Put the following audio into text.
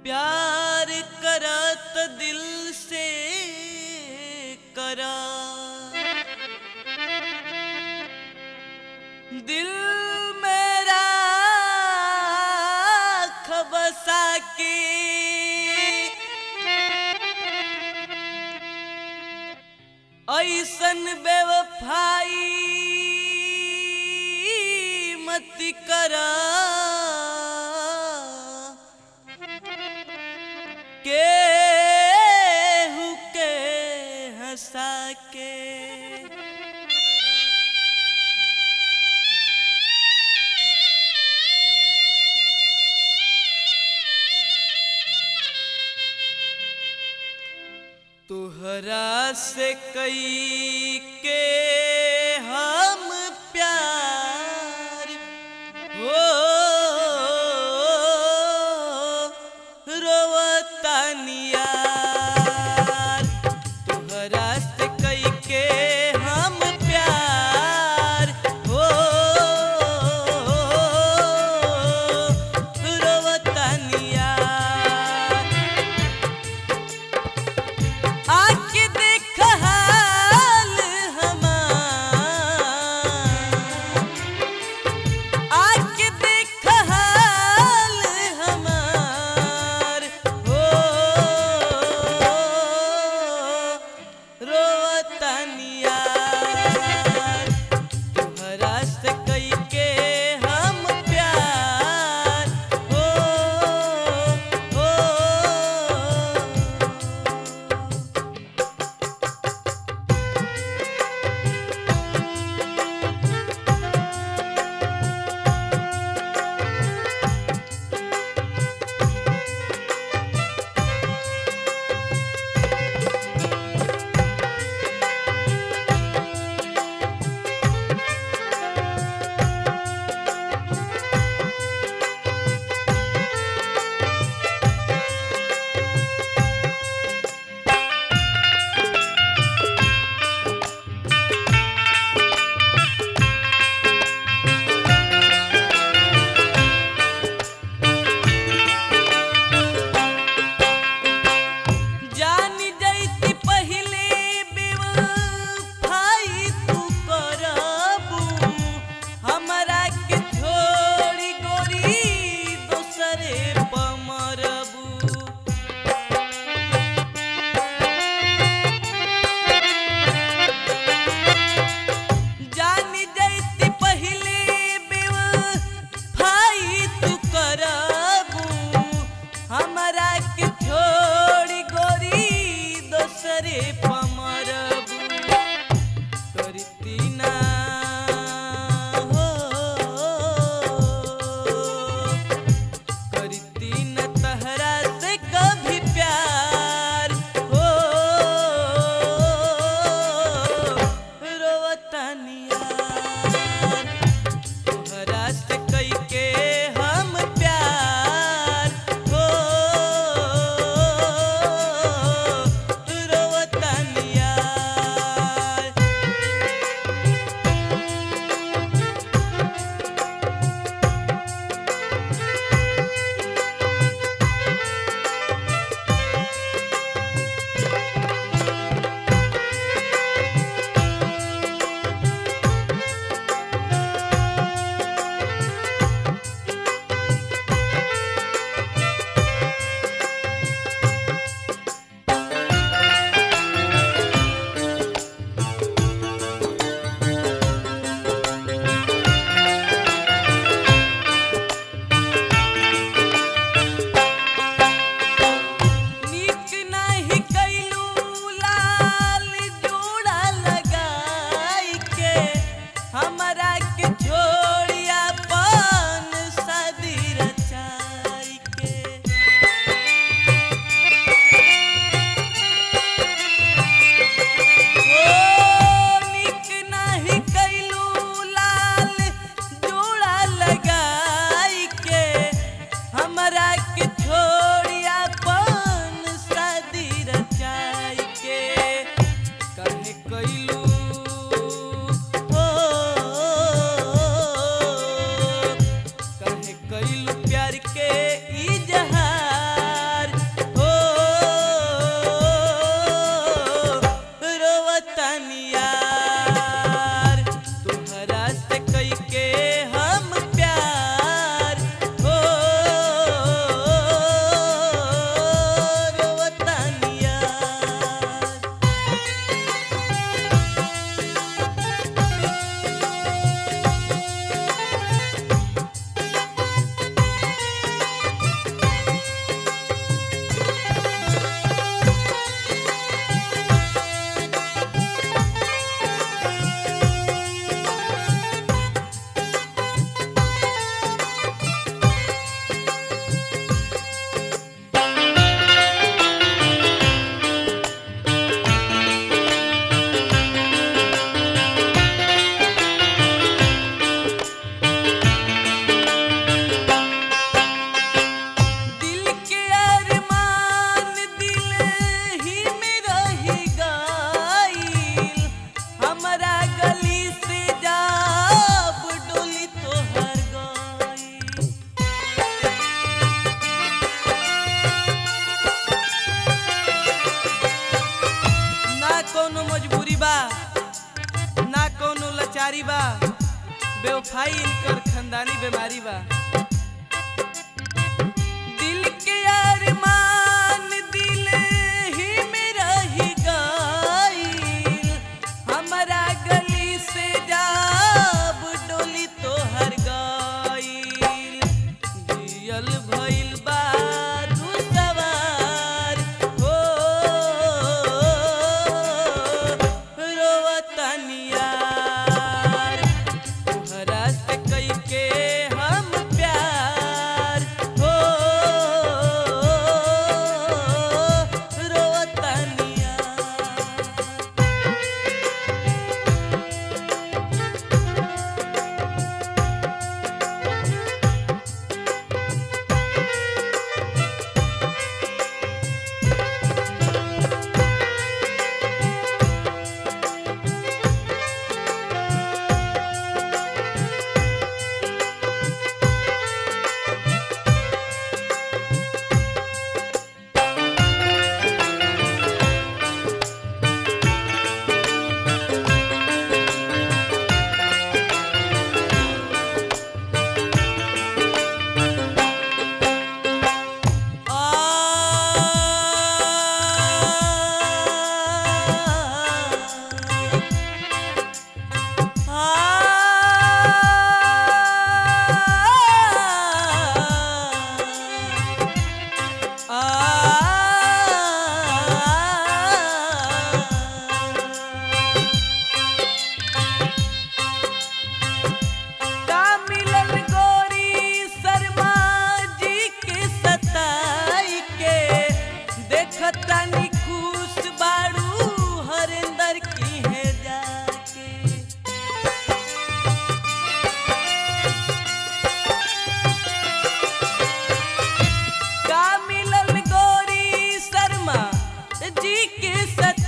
प्यार करत दिल से करा दिल मेरा खबसा के ऐसन बेवफाई मत करा केहू के हंसा के तुहरा से कई के हम प्यार हो रोवतानियार तुहरा से कई के हम प्यार हो रोवतानियार आके देख हाल हमार आके देख हाल हमार हो बीमारी बा बेवफाई इनकर खानदानी बीमारी बा दिल के अरमान दिल ही में रही गईल हमरा गली से जाब डोली तोहर गईल जियल भइल बा दू सवार हो रोवतनियार तोहरा से कइके हम प्यार हो रोवतनियार का मिलल गोरी शर्मा जी के सताई के देखतानी खुश बाड़ू हरेंदर की है जाके का मिलल गोरी शर्मा जी के सताई